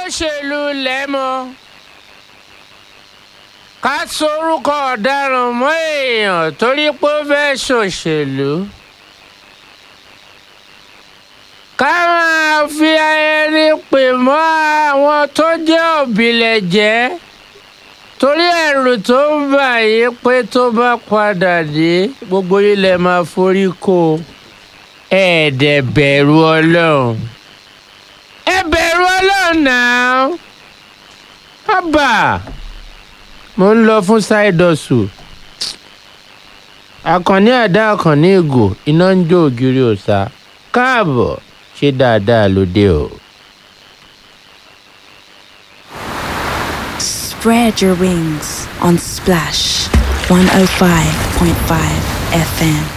olóṣèlú lẹ́mọ́ ká sorúkọ ọ̀daràn mọ́ èèyàn torí pé ó fẹ́ ṣòṣèlú ká máa fi ẹni pè mọ́ àwọn tó jẹ́ òbílẹ̀jẹ́ torí ẹ̀rù tó ń bà yí pé tó bá padà dé gbogbo ilẹ̀ máa forí kó ẹ̀ẹ́dẹ̀ bẹ̀rù ọlọ́run ẹ bẹ̀rù ọlọ́run náà ábà mo ń lọ fún ṣáìdọ̀sù àkànní àdá àkànní ìgò iná ń jó ògiri òòṣà káàbọ̀ ṣe dáadáa lóde o. Spread your wings on Splash 105.5 FM.